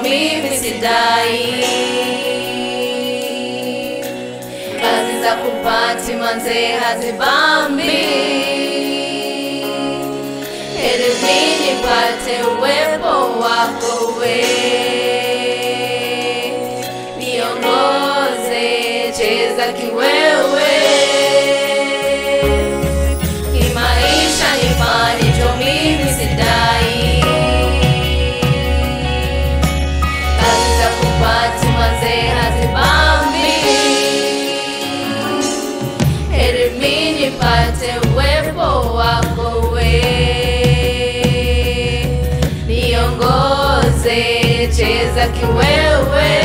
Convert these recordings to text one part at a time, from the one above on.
mimi sidai kazi za kupati manze hazibambi heri mimi nipate uwepo wako we niongoze cheza kiwewe kimaisha nifanye jo mimi sidai kazi za kupati manze hazibambi heri mimi nipate uwepo wako we niongoze cheza kiwewe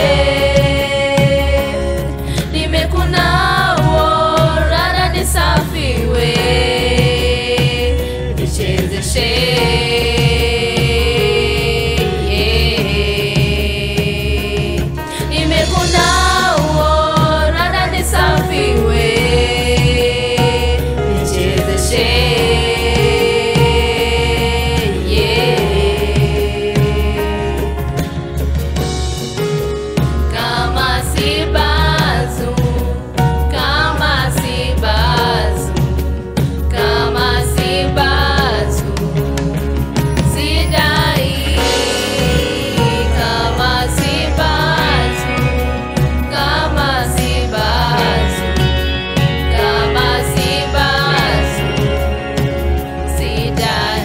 nimekunawo rada nisafiwe nichezeshe yeah. nimekunawo rada nisafiwe nichezeshe yeah. Kama si bazu, kama si bazu, kama si bazu, sidai. Kama si bazu, kama si bazu, kama si bazu, sidai.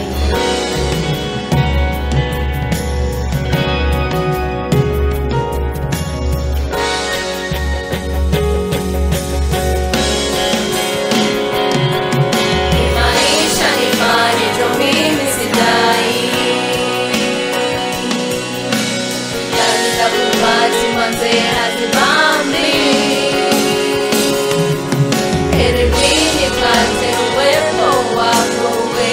Maisha nifanye jo mimi sidai kazi za kupati manze hazibambi heri mimi nipate uwepo wako we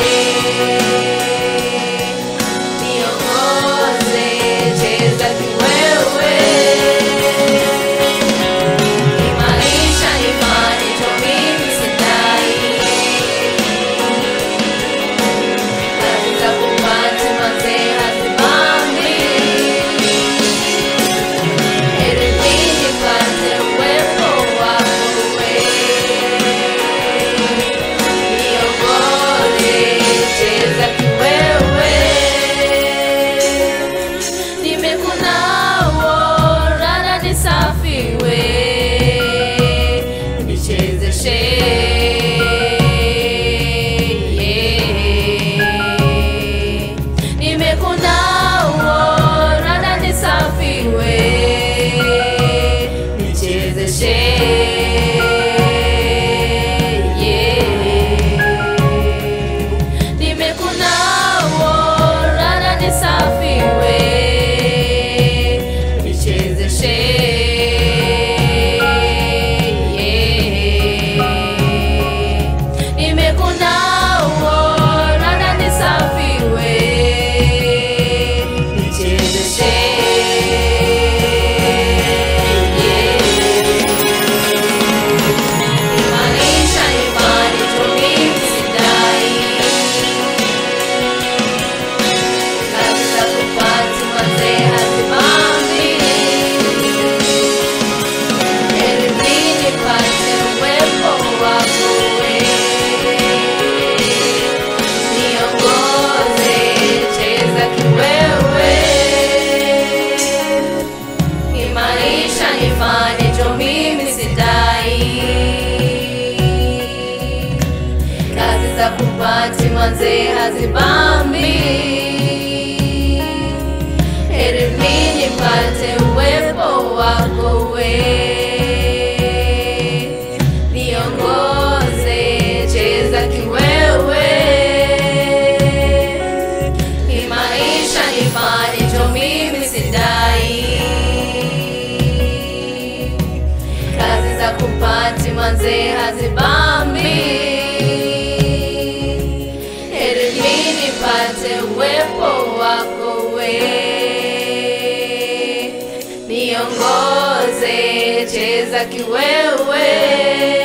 niongoze cheza kiwewe maisha nifanye jo mimi sidai kazi za kupati manze hazibambi heri mimi nipate uwepo wako we niongoze cheza kiwewe nimekunawo rada nisafiwe nichezeshe yeah. nimekunawo rada nisafiwe nichezeshe yeah. nimekunawo rada nisafiwe nichezeshe yeah. nimekunawo rada nisafiwe nichezeshe yeah. maisha imani tumimi sidai kazi za kupati manze hazibambi heri mimi nipate uwepo wako we niongoze cheza kiwewe kimaisha nifanye jo mimi sidai kazi za kupati manze hazibambi heri mimi nipate uwepo wako we niongoze cheza kiwewe kimaisha nifanye jo mimi sidai kazi za kupati manze hazibambi heri mimi nipate uwepo wako we niongoze cheza kiwewe